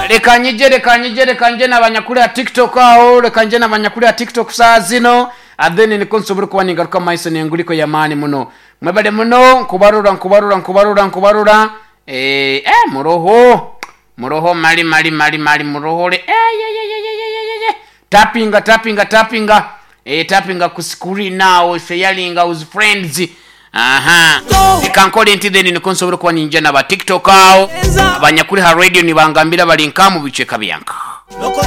reka njye reka njye reka njye nabanya kuri ya tikitoku aho reka njye nabanya kuri ya tikitoku saa zino adeni niko nsobora kubona ingaruka mayiso nenga uriko ya mani muno mwebare muno nkubarura nkubarura nkubarura nkubarura eh eh muroho muroho mali mali mali mali murohore eh ye ye ye ye ye ye ye ye tapinga tapinga tapinga eh tapinga ku screen now sharing with friends aha nikankole nti then niko nsobora kubona injye n'aba tikitoku aho abanyakuri ha radio nibangambira bari nka mu bice kabiyanka Loco